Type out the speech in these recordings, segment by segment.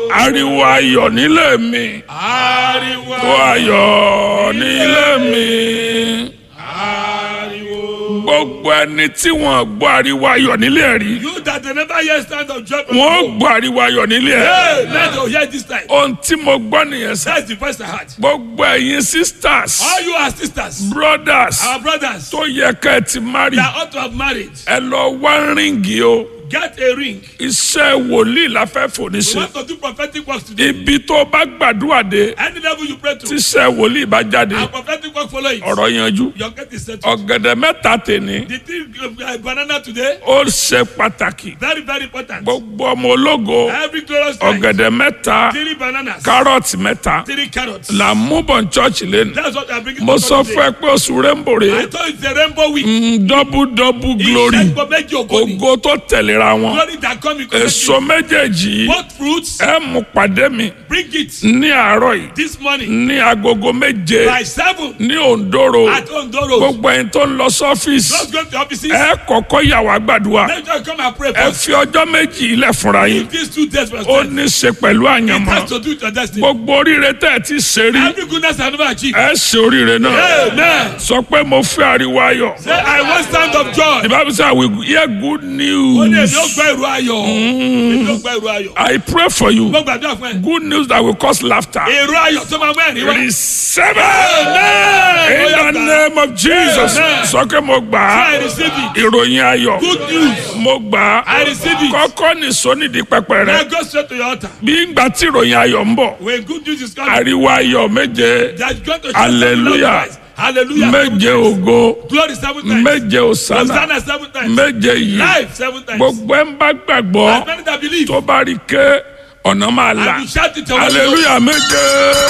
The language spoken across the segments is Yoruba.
ariwo ayọ̀ nílé mi ariwo tó ayọ̀ nílé mi ariwo. gbogbo ẹni tí wọ́n gbọ́ ariwo ayọ̀ nílé ẹ̀ rí you that they never hear stand of joy. wọ́n gbọ́ ariwo ayọ̀ nílé ẹ̀ hey let us hear this time. ohun tí mo gbọ́ nìyẹn sá that's the first I heard. gbogbo ẹ̀yin sisters all you are sisters. brothers our brothers. tó yẹ ká ẹ ti marry that ought to have married. ẹ lọ wá ríǹgì o get a ring. iṣẹ́ wòlíì la fẹ́ fòní we ṣe want to do prophetic works today. ibi tó bá gbàdúrà dé any level you pray to. tíṣẹ́ wòlíì bá jáde our prophetic work follow it. ọ̀rọ̀ yanjú your get is settled. ọ̀gẹ̀dẹ̀ mẹ́ta tèní the thing uh, banana today. ó ṣe pàtàkì very very important. gbogbo ọmọ ológo every glorious time. ọ̀gẹ̀dẹ̀ mẹ́ta three bananas. kárọ̀tì mẹ́ta three carrots. là ń mú bọ̀ ní chọ́ọ̀chì lẹ́nu that's what I bring. mo sọ fún ẹ pé oṣù rẹ́ńbò rè I thought it's a rainbow week. double double glory ìṣẹ́gun méjì ògo ni. ògo tó tẹ̀léra wọn glory that come in èso méjèèjì yìí both fruits. ẹ mú pàdé mi bring it ní àárọ̀ yìí this morning ní agogo méje by seven ní òǹdóró at Ondoro. gbogbo ẹni tó ń lọ sọ́fíìsì just go to the offices. ẹ kọ́kọ́ yà wá gbàdúrà let us come and pray ẹ first. fi ọjọ́ méjì ilẹ̀ fúnra yín if these two days were ó spent. ní í ṣe pẹ̀lú it àyànmọ́ has to do with your destiny. gbogbo oríire tẹ́ ẹ ti ṣe rí every goodness I never achieved. ẹ ṣe oríire náà amen. sọ pé mo fẹ́ ariwo ayọ̀ say I want stand of joy. the bible say i will hear good ó ní èmi ó news gbọ́ ìró ayọ̀. èmi ó gbọ́ ìró ayọ̀. i pray for you mo gbàdúrà fún ẹ. good news that will cause laughter èrò ayọ̀ tó máa mú ẹ̀rín wá. receive Amen. it in the name of jesus Amen. sọ pé mo gbà á I receive it. ìròyìn ayọ̀ good news. mo gbà á I receive it. kọ́kọ́ nìṣó nídìí pẹpẹ rẹ now go straight to your altar. bí ngbà tí ìròyìn ayọ̀ ń bọ̀ when good news is coming. ariwo ayọ̀ méje that going to Hallelujah. hallelujah méje ògo glory seven times méje òsánà hosanna seven times méje yìí life seven times gbogbo ẹ̀ ń bá gbàgbọ́ as many that believe tó bá rí ké ọ̀nà máa là and you shout it away hallelujah méje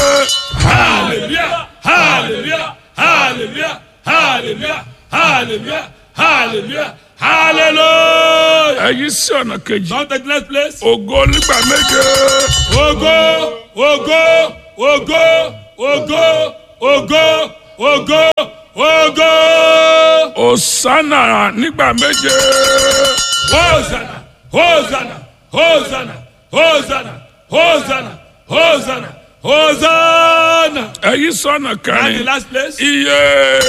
hallelujah hallelujah hallelujah hallelujah hallelujah hallelujah hallelujah èyí sí ọ̀nà kejì come to the next place ògo nígbà méje ogo ogo ogo ogo ogo ogo ogo òsánà nígbà méje hosanna hosanna hosanna hosanna hosanna hosanna hosanna. èyí sọ̀nà and the kẹrin last place. iye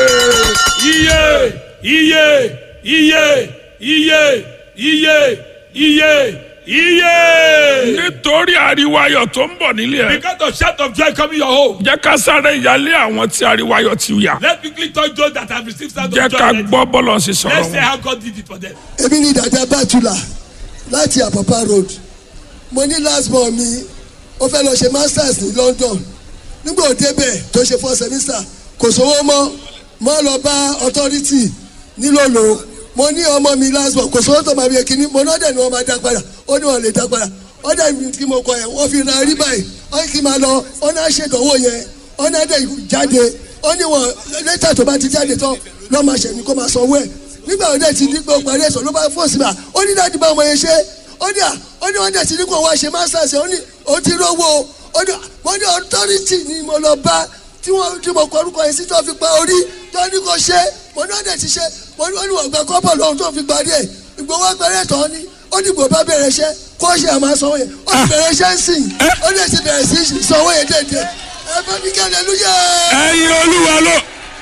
iye iye iye iye iye iye iye. nítorí ariwo ayọ̀ tó ń bọ̀ nílé ẹ̀ because of shout of joy coming your home. jẹ́ ká sáré ìyálé àwọn tí ariwo ayọ̀ ti yà let's quickly touch those that have received sound jẹ́ of joy. ká already. gbọ́ bọ́lọ̀ sí sọ̀rọ̀ let's say wọn. how God did it for them. èmi ni dàda bàtúlà láti àpàpà road mo ní last born mi ó fẹ́ lọ ṣe masters ní london nígbà ó débẹ̀ tó ṣe four semester kò sówó mọ́ mọ́ lọ bá authority nílòlò mo ní ọmọ mi last born kò sówó tó máa yẹ kíní mo náà dẹ̀ ni wọ́n máa dá padà ó ní wọ́n lè dá padà ó dẹ̀ mi kí mo kọ yẹn wọ́n fi ra rí báyìí ó kí n máa lọ ó náà ṣèdánwò yẹn ó náà dẹ̀ jáde ó ní wọn lẹ́tà tó bá ti jáde tán lọ́ máa ṣẹ̀ ní kó máa sanwó ẹ̀ nígbà wo dẹ̀ ti ní pé o parí ẹ̀sọ́ ló bá fò sí ma ó ní láti bá ọmọ yẹn ṣe ó ní à ó ní wọ́n dẹ̀ ti ní kó wá ṣe masters ó ní ó ti rówó ó ní wọ́n ní authority ni mo lọ bá tí wọ́n tí mo kọ orúkọ yẹn sí tó fi pa orí tó ní kó ṣe mo ní wọ́n dẹ̀ ti ṣe mo ní wọ́n ní wọ́n gba kọ́pọ̀ lọ́hùn tó fi parí ẹ̀ ìgbowó parí ẹ̀tọ́ ni ó ní gbò bá bẹ̀rẹ̀ iṣẹ́ kó ṣe àmà sanwó yẹn ó ti bẹ̀rẹ̀ iṣẹ́ ń sìn ó dẹ̀ ti bẹ̀rẹ̀ sí sanwó yẹn dẹ̀dẹ̀ ẹ bá ní kí hallelujah ẹyin olúwa ló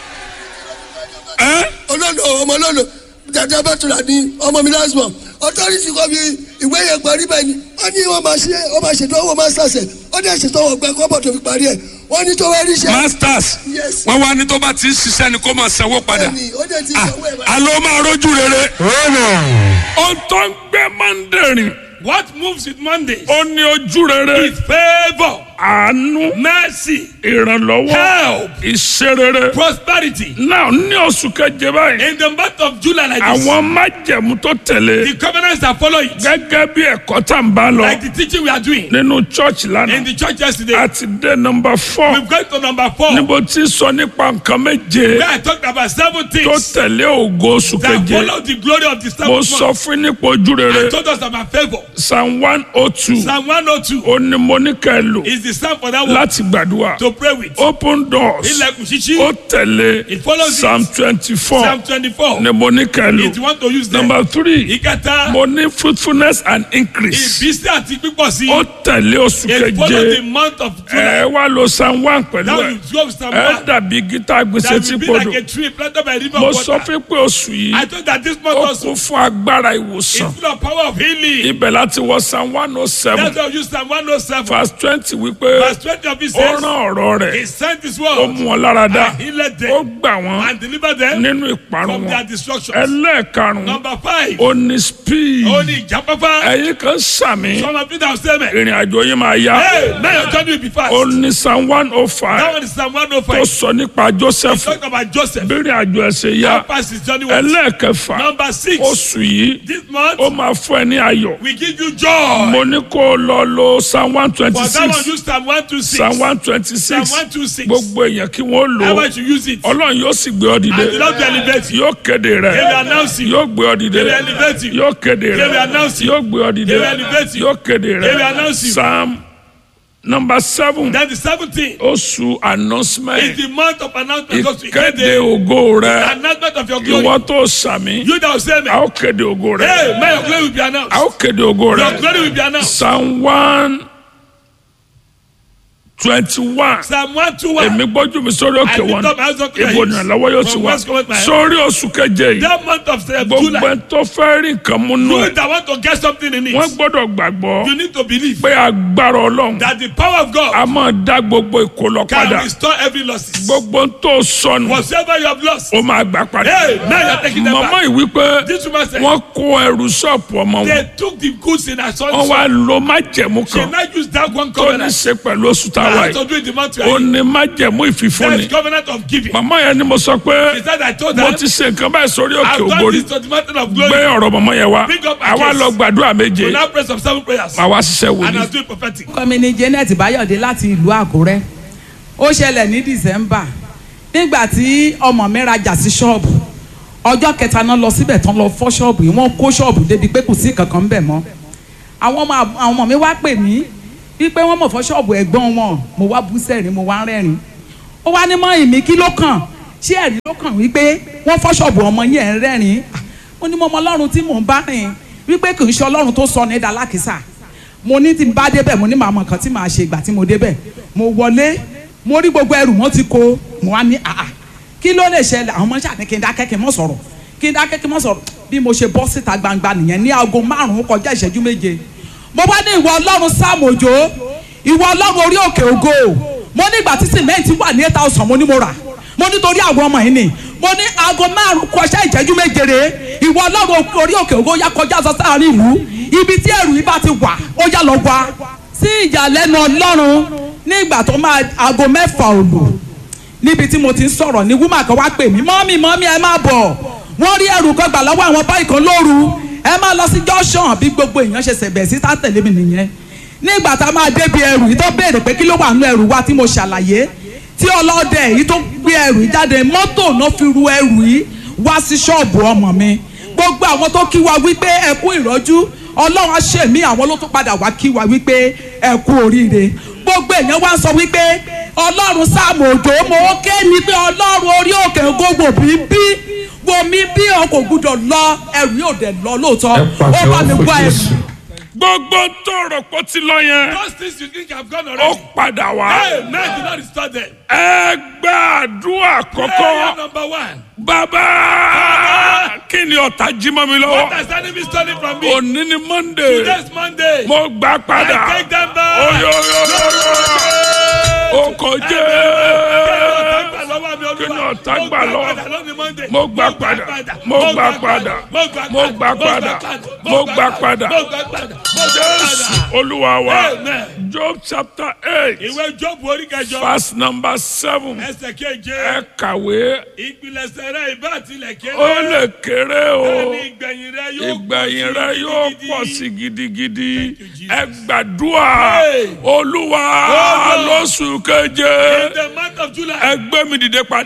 ẹ olólo ọmọ olólo dada bàtúrà ní ọmọ mi last born authority kọ́ mi ìwé yẹn parí bẹ́ẹ̀ ni wọ́n ní wọ́n máa ṣe wọ́n máa ṣètò owó masters ẹ̀ wọ́n dẹ̀ ṣètò owó gbẹ kọ́bọ̀ tó fi parí ẹ̀ wọ́n ní tó wá rí iṣẹ́ masters yes wọn wá ní tó bá ti ń ṣiṣẹ́ ni kó máa sanwó padà bẹ́ẹ̀ni ó dẹ̀ ti sanwó ẹ̀ báyìí. alo máa rojú rere. ohun tó ń gbé mandarin what moves with Monday ó ní ojú rere is favour àánú mercy ìrànlọ́wọ́ help ìṣerere. prosperity. náà ní oṣù keje báyìí in the month of July like this. àwọn májẹ̀mú tó tẹ̀lé the covenants that follow it. gẹ́gẹ́ bí ẹ̀kọ́ tá n bá lọ like the teaching we are doing. nínú church in lánàá the church yesterday. àti dé nọmba four we've got to number four. níbo tí sọ nípa nǹkan méje where I talked about seven tó things. tẹ̀lé ògo oṣù that keje follow the glory of the mo seventh sọ month. fún yín nípa ojú I rere told us about favour. psalm one oh two Psalm one oh two ó ní mo ní ká ẹ lò is the psalm for that one láti gbàdúrà to pray with. open doors ilẹ̀kùn ṣíṣí. ó tẹ̀lé It follows it. psalm twenty four psalm twenty-four. ni mo ní if you kẹlu want to use them. number three ìkẹta. mo ní fruitfulness and increase ìbísí àti pípọ̀ sí. ó tẹ̀lé oṣù it follows the keje month of ẹ July. wá lo psalm one pẹ̀lú now ẹ you go with psalm ẹ one. dàbí gítà gbèsè that tí will be podò like a tree planted by a river mo of sọ water. fún pé oṣù yìí I thought that this month ó also kún fún agbára ìwòsàn is full of power of healing. ibẹ̀ láti wọ psalm one oh seven That's why we use Psalm 107. verse twenty wípé Verse 20 of it ó says, rán ọ̀rọ̀ He rẹ̀ sent His ó word mú wọn lára dá and healed ó them gbà wọ́n and delivered them nínú ìparun from their wọn destructions. ẹlẹ́ẹ̀karùn-ún Number five, ó ní speed ó ní ìjáfáfá. ẹ̀yin kan sàmì Some of you that say, man, ìrìn àjò yín máa yá hey, now your journey will be fast. ó ní psalm one oh That five one is Psalm tó 105. sọ nípa joseph Talk about Joseph. bírin àjò ẹsẹ̀ yá How fast his journey was. ẹlẹ́ẹ̀kẹfà Number six, oṣù yìí this month, ó máa fún ẹ ní ayọ̀ we give you joy. mo ní kó o lọ lo psalm one twenty For that one, six use Psalm 126. psalm one twenty Psalm six 126. gbogbo èèyàn kí wọ́n lò ó Everyone should use it. ọlọ́run yóò sì gbé ọ dìde And the Lord will elevate you. yóò kéde rẹ He will announce you. yóò gbé ọ dìde He will elevate you. yóò kéde He will rẹ announce you. yóò gbé ọ dìde He will elevate you. yóò kéde He will rẹ announce you. psalm number seven Then the 17th oṣù is announcement the month of announcement. Because we ìkéde the ògo rẹ announcement of your glory. ìwọ tó sàmì You that will say, a man, ó kéde ògo rẹ hey, may your glory will be announced. a ó kéde ògo Your rẹ glory will be announced. psalm one twenty one Psalm 121. èmi gbójú mi sórí òkè I lift wọn up my hands unto the ibo hills. ìrànlọ́wọ́ yóò ti From wá whence cometh my help? sórí oṣù keje yìí That month of uh, gbogbo July. ẹni tó fẹ́ rí nǹkan mú nù You ẹ̀ that want to get something in wọ́n it. gbọ́dọ̀ gbàgbọ́ You need to believe pé agbára ọlọ́run that the power of God a máa dá gbogbo ìkólọ can padà restore every losses. gbogbo tó sọnù Whatever you have lost. ó máa gbà padà Hey, now you're taking them màmá back. yìí wípé This woman said, wọ́n kó ẹrù ṣọ́ọ̀pù ọmọ wọn they took the goods in her son's wọ́n wá shop. lo májẹ̀mú She kan now used that one tó ní covenant. ṣe pẹ̀lú oṣù That táwa has to yìí do with the month we ó are in. ní májẹ̀mú ìfìfúnni That covenant of giving. màmá yẹn ni mo sọ pé She said, I told mo them, ti ṣe nǹkan báyìí sórí òkè I've done ògbórí this to the mountain of gbé glory. ọ̀rọ̀ mọ̀mọ́ yẹn wá Bring up my àwa case. lọ gbàdúrà méje So now pray some seven prayers. àwa ṣiṣẹ́ And wòlíì I'll do it prophetic. orúkọ mi ni Janet Bayọ̀dé láti ìlú Àkúrẹ́ ó ṣẹlẹ̀ ní December nígbà tí ọmọ mi rajà sí ṣọ́ọ̀bù ọjọ́ kẹta náà lọ síbẹ̀ tán lọ fọ́ ṣọ́ọ̀bù yìí wọ́n kó ṣọ́ọ̀bù débi pé kò sí kankan ń bẹ̀ mọ́ àwọn ọmọ àwọn ọmọ mi wá pè mí wípé wọ́n mọ̀ fọ́ ṣọ́ọ̀bù ẹ̀gbọ́n wọn mo wá bú sẹ́rìn mo wá ń rẹ́rìn ó wá ní mọ́ ìmí kí ló kàn ṣé ẹ̀rí ló kàn wípé wọ́n fọ́ ṣọ́ọ̀bù ọmọ yẹn ń rẹ́rìn ó ní mo mọ ọlọ́run tí mò ń bá rìn wípé kì í ṣe ọlọ́run tó sọ ní dalákìsà mo ní tí n bá débẹ̀ mo ní màá mọ nǹkan tí màá ṣe ìgbà tí mo débẹ̀ mo wọlé mo rí gbogbo ẹrù wọn ti kó mo wá ní àà kí ló lè ṣẹlẹ̀ àwọn ọmọ ṣáà ní kí n dákẹ́ kí n mọ̀ sọ̀rọ̀ kí n dákẹ́ kí n mọ̀ sọ̀rọ̀ bí mo ṣe bọ́ síta gbangba nìyẹn ní aago márùn-ún kọjá ìṣẹ́jú méje mo bá ní ìwọ ọlọ́run sáàmù òjò ìwọ ọlọ́run orí òkè ògo mo ní ìgbà tí sìmẹ́ǹtì wà ní eight thousand mo ní mo rà mo nítorí àwọn ọmọ yìí ni mo ní aago márùn-ún kọjá ìṣẹ́jú méje rè ìwọ ọlọ́run orí òkè ògo yá kọjá sọ sáàrin ìlú ibi tí ẹrù yìí bá ti wà ó yá lọ wá sí ìyàlẹ́nu ọlọ́run ní ìgbà tó máa aago mẹ́fà òlù níbi tí mo ti ń sọ̀rọ̀ ní wúmà kan wá pè mí mọ́mí mọ́mí ẹ má bọ̀ wọ́n rí ẹrù kan gbà lọ́wọ́ àwọn báyìí kan lóru ẹ má lọ sí junction bí gbogbo èèyàn ṣe ṣẹ̀bẹ̀ sí tá tẹ̀lé mi nìyẹn nígbà tá a máa débi ẹrù yìí tó béèrè pé kí ló wà nínú ẹrù wa tí mo ṣàlàyé tí ọlọ́dẹ yìí tó gbé ẹrù yìí jáde mọ́tò náà fi ru ẹrù yìí wá sí ṣọ́ọ̀bù ọmọ mi gbogbo àwọn tó kí wa wípé ẹ kú ìrọ́jú ọlọ́run á ṣe mí àwọn ló tún padà wá kí wa wípé ẹ kú oríire gbogbo èèyàn wá ń sọ wípé ọlọ́run sáàmù òjò mo ké ni pé ọlọ́run orí òkè gbogbo bí bí wo mi bí o kò gbúdọ̀ lọ ẹrù yóò dẹ̀ lọ lóòótọ́ ó bá mi wá ẹrù. gbogbo tó rò pé ó ti lọ yẹn Those things you think have gone ó already. padà wá Hey, man, do not restore them. ẹ gbàdúrà Prayer kọ́kọ́ number one. bàbá kí ni ọ̀tá jí mọ́ mi What lọ́wọ́ has the enemy stolen from me? òní ni monday Today's Monday. mo gbà padà I take them back. oyoyoyo o kò jẹ́ kí ni ọ̀tá gbà lọ mo gbà padà mo gbà padà mo gbà padà mo gbà padà jésù olúwa wa Amen. job chapter eight Ìwé Jóòbù orí kẹjọ. verse number seven Ẹsẹ̀ keje. ẹ kàwé Ìpilẹ̀sẹ̀ rẹ̀ ìbá tilẹ̀ kéré. ó lè kéré o Bẹ́ẹ̀ni ìgbẹ̀yìn rẹ̀ yóò ìgbẹ̀yìn rẹ yóò pọ̀ sí gidigidi Thank you, Jesus. ẹ gbàdúrà Hey. olúwa Olúwa. lóṣù keje In the month of July. ẹ gbé mi dìde padà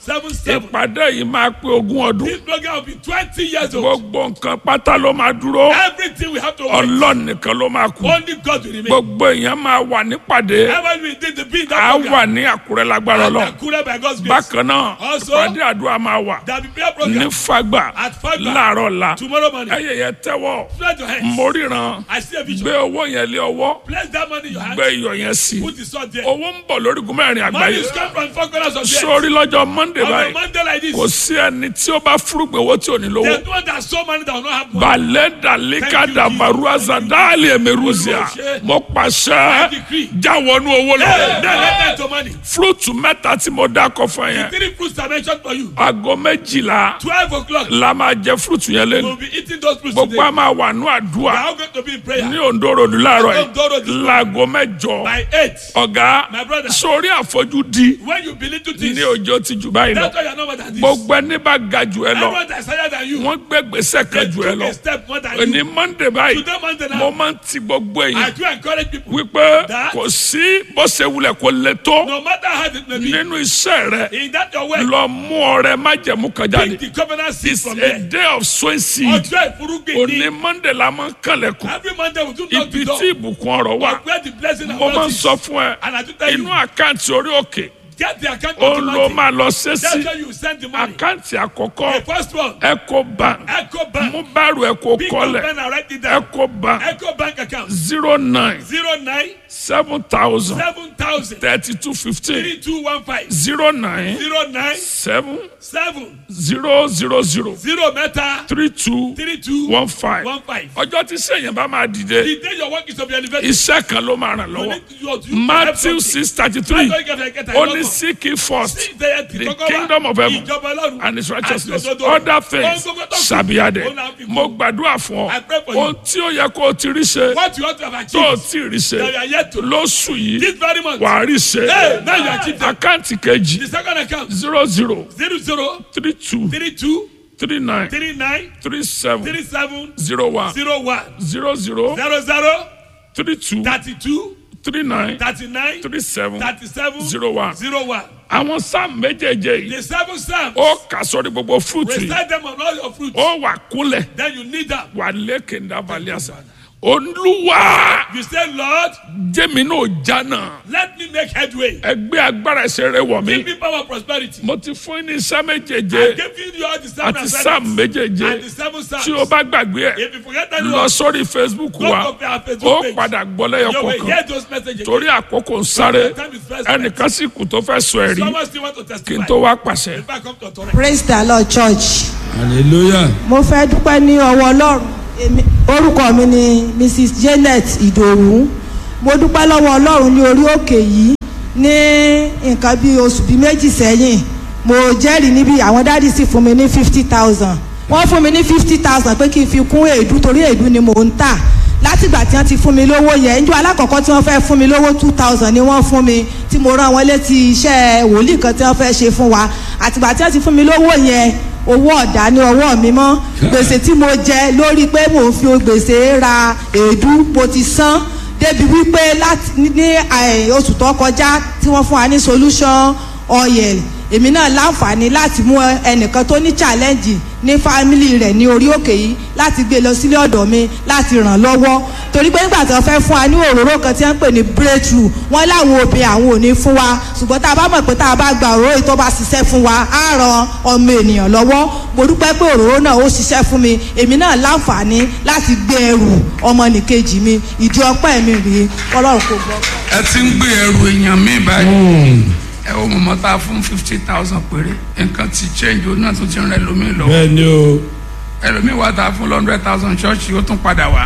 seven seven. ìpàdé yìí máa pé ogún ọdún This program will be twenty years old. gbogbo nǹkan pátá ló máa dúró Everything we have to wait. ọlọ́run nìkan ló máa kú Only God will remain. gbogbo èèyàn máa wà nípàdé Ever we did the being á that wà program. ní àkúrẹ́ lágbára And lọ Akure by God's grace. bákan náà Also, ìpàdé àdúrà máa wà There will be prayer ní program fagbà at Fagba láàárọ̀ la tomorrow morning. ẹyẹ yẹn tẹ́wọ́ Spread your hands. móríran I see a vision. gbé owó yẹn lé ọwọ́ Place that money in your hand. gbé iyọ̀ yẹn sí Put the sword there. owó ń bọ̀ lórí gúnmẹ́rin Money àgbáyé is come from four corners of the earth. sórí lọ́jọ́ monday On a báyìí Monday like this, kò sí ẹni tí ó bá fúrúgbìn owó tí ò ní lówó there's no one that so money that will not have money. balẹ̀ dalika damaruaza dáàlì ẹ̀mẹ̀rúzìà mo pàṣẹ jáwọnú owó Hey, lọ now let that to money. fúrúùtù mẹ́ta tí mo dákọ̀ fún yẹn Three fruits are mentioned for you. aago méjìlá Twelve o'clock. la máa jẹ fúrúùtù yẹn lẹ́nu We'll be eating those fruits gbogbo today. a máa wà ní We àdúrà are all going to be in prayer. ní òǹdóròdú láàárọ̀ Ondo Road this yìí morning. láago mẹ́jọ By eight. ọ̀gá My brother. sórí àfojúdi When you believe to this, ní ọjọ́ ti jù báyìí lọ that's why you are not more than this. gbogbo ẹni bá ga jù ẹ lọ Everyone that is higher than you, wọ́n gbé gbèsè they kan jù ẹ took lọ a step more than ní you. monday báyìí Today, Monday mo now, máa ń ti gbogbo I èyí do encourage people, wípé That- kò sí bó ṣe wulẹ̀ kó le tó no matter how it may be, nínú iṣẹ́ rẹ in that your way, lọ mú ọrẹ májẹ̀mú kan jáde pick the covenant seed it's from a there. day of sowing seed Ọjọ́ ìfúrúgbìn òní ni monday la máa ń kànlẹ̀kùn every Monday we do knock ibi the door. tí ìbùkún ọ̀rọ̀ wà But where the blessing and mo máa ń wealth sọ is. fún ẹ And I do tell you, inú àkáǹtì orí òkè get the account ó ló automatic. máa lọ ṣe That's sí where you send the money. àkáǹtì àkọ́kọ́ The first one, eco bank Echo Bank. mú báàrù eco Big kọ́lẹ̀ pen and write it down. eco bank Echo Bank account zero nine zero nine seven thousand seven thousand thirty two fifteen three two one five zero nine zero nine seven seven zero zero zero zero mẹ́ta three two three two one five one five. ọjọ́ tí sẹ́yìn bá máa dìde The day your work is to be elevated. iṣẹ́ kan ló máa ràn you lọ́wọ́ need to- you- you matthew have six thirty something. three That's why you get- get a ó lot ní of- seek ye first Sí, ìdẹ́yẹ tí the kọ́kọ́ wá. kingdom of heaven Ìjọba Ọlọ́run and his righteousness àti òdodo. other things Ohun gbogbo tó kù, shall be added òun náà fi kún. mo gbàdúrà fún I ọ pray for you. ohun tí ó yẹ kó o ti rí ṣe What you want to have tó o achieved. ti rí ṣe That you are yet to. lóṣù yìí This very month. wàá rí ṣe Hey, now you achieve them. àkáǹtì kejì The second account zero zero zero zero three two three two three nine three nine three seven three seven zero one zero one zero zero zero zero three two thirty two three nine thirty nine three seven thirty seven zero one. zero one. àwọn sáà méjèèjé yìí The seven psalms. ó kà sórí gbogbo fúrúùtù yìí Recite them on all your fruits. ó wà kúnlẹ̀ Then you need them. wà lékè ńdàbàlẹ̀ àṣà olúwa You say, Lord, jẹ́mi náà jánà let me make headway. ẹgbẹ́ agbára ẹsẹ̀ rẹ wọ̀ Give mí me power prosperity. mo ti fún yín ní iṣẹ́ I méjèèjé give you all the seven àti assignments sáà méjèèjé and the seven psalms. tí o bá gbàgbé ẹ̀ If you forget that lọ one, sórí facebook go wa to our ó Facebook page. padà gbọ́ lẹ́yọ̀ You will kọ̀ọ̀kan hear those messages. torí àkókò ń sáré Time is fast. ẹnìkan sì kù tó fẹ́ sọ ẹ̀rí Someone still want to kí n testify. tó wá pàṣẹ. If I come to authority. praise the lord church hallelujah. mo fẹ́ dúpẹ́ ní ọwọ́ ọlọ́run Èmi- orúkọ mi ni mrs janet ìdòwú mo dúpẹ́ lọ́wọ́ ọlọ́run ní orí òkè yìí ní nǹkan bíi oṣù bíi méjì sẹ́yìn mo jẹ́rìí níbi àwọn dáàdì sì fún mi ní fifty thousand wọ́n fún mi ní fifty thousand pé kí n fi kún èédú torí èédú ni mò ń tà látìgbà tí wọ́n ti fún mi lówó yẹn njọ́ alákọ̀ọ́kọ́ tí wọ́n fẹ́ fún mi lówó two thousand ni wọ́n fún mi tí mo rán wọn létí iṣẹ́ wòlíì kan tí wọ́n fẹ́ ṣe fún wa àtìgbà tí wọ́n ti fún mi lówó yẹn owó ọ̀dà ní ọwọ́ mi mọ́ gbèsè tí mo jẹ lórí pé mò ń fi gbèsè ra èédú mo ti san débi wípé láti ní ní, eh, oṣù tó kọjá tí wọ́n fún wa ní solution oil èmi náà láǹfààní láti mú ẹnìkan tó ní challenge ní fámìlì rẹ̀ ní orí òkè yìí láti gbé lọ sílé ọ̀dọ̀ mi láti ràn lọ́wọ́ torí pé nígbà tí wọ́n fẹ́ fún wa ní òróró kan tí wọ́n ń pè ní breakthrough wọ́n láwọn obìnrin àwọn ò ní fún wa ṣùgbọ́n tá a bá mọ̀ pé tá a bá gba òróró yìí tó bá ṣiṣẹ́ fún wa á ran ọmọ ènìyàn lọ́wọ́ mo dúpẹ́ pé òróró náà ó ṣiṣẹ́ fún mi èmi náà láǹfààní láti gbé ẹrù ọmọnìkejì mi ìdí ọpẹ́ mi rèé ọlọ́run kò gbọ́. ẹ ti ń gbé ẹrù èèyàn mi báyìí ẹ wo mọ̀mọ́ tá a fún fifty thousand péré nǹkan ti change o náà tún ti rìn ẹlòmíì lọ bẹ́ẹ̀ ni o. ẹlòmíì wà tá a fún hundred thousand ṣọ́ọ̀ṣì ó tún padà wá.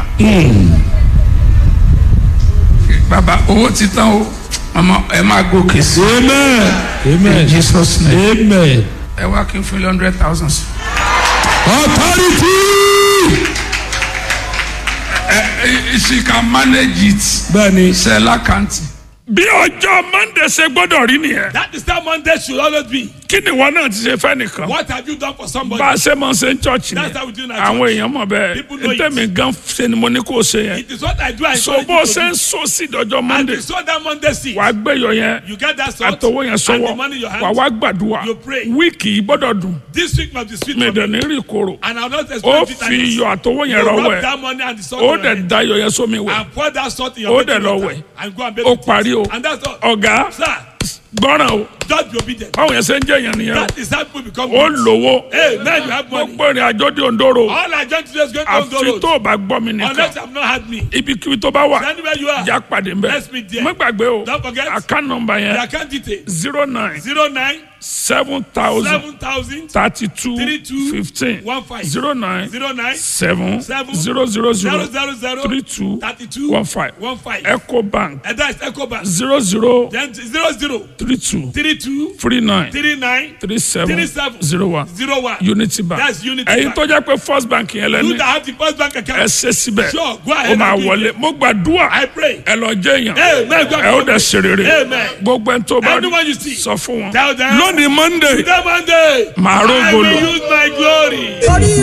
bàbá owó ti tán o mọ̀mọ́ ẹ máa gòkè sí amen. amen. in Jesus name amen. ẹ wá kí n fún hundred thousand sí. authority. ẹ ẹ she can manage it bẹ́ẹ̀ ni. ṣe lákàntì. bí ọjọ́ monday ṣe gbọ́dọ̀ rí nìyẹn That is how Monday should always be. kí ni wọn náà ti ṣe fẹ́ nìkan What have you done for somebody? bá a ṣe máa ń ṣe ń chọ́ọ̀chì ni That's how we do in our àwọn church. èèyàn mọ̀ bẹ́ẹ̀ People know it. ntẹ́mi gan ṣe ni mo ní kó o ṣe yẹn It is what I do. I so encourage bó o you to ṣe ń do. so sí ìdọ́jọ́ And monday you saw that Monday seed. wàá gbẹ̀yọ̀ yẹn You get that salt. àtọwọ́ yẹn And sọ́wọ́ the money in your hand. wàá wá gbàdúrà You pray. wíìkì yìí gbọ́dọ̀ dùn This week must be sweet mi for dẹ̀ me. ní rí ìkorò And I'll not ó expect fi bitterness. iyọ̀ àtọwọ́ You yẹn rọwọ́ rub ẹ̀ that money and the salt ó on your dẹ̀ head. da iyọ̀ yẹn sómi wẹ̀ And pour that salt in Ó your dẹ̀ baking lọ water wẹ̀. And go and bake ó it. parí o And that's all. ọ̀gá Sir, gbọ́ràn o just be obedient. báwọn yẹn ṣe ń jẹ́ yẹn nìyẹn That is how people become o ó rich. lówó Hey, now you have money. gbogbo ìrìn àjò di òǹdóró All I joined today is going to go àfi road. tó o bá gbọ́ mi nìkan Unless you have not had me. ibikíbi tó bá wà Anywhere you are. já pàdé ń bẹ̀ Let's meet there. má gbàgbé o Don't forget. account number The yẹn account details. zero nine Zero nine seven thousand seven thousand thirty two Three two fifteen one five. zero nine zero nine seven Seven zero zero zero zero zero zero three two thirty two one five one five. eco bank And that's Ecobank. zero zero Then zero zero three two three two three nine three nine three seven Three seven. zero one zero one. unity bank That's Unity ẹ̀yin Bank. tó jẹ́ pé first bank yẹn You lẹ́ni that have the first bank ẹ account. ṣe síbẹ̀ Sure, go ahead ó máa and do wọlé mo gbàdúrà I pray. ẹ lọ jẹ́ èèyàn Amen. God ẹ ó dẹ̀ ṣe rere Amen. gbogbo ẹni tó bá rí Anyone you see. sọ fún wọn Tell them. lónìí monday That Monday. màá I rógolo. will use my glory. torí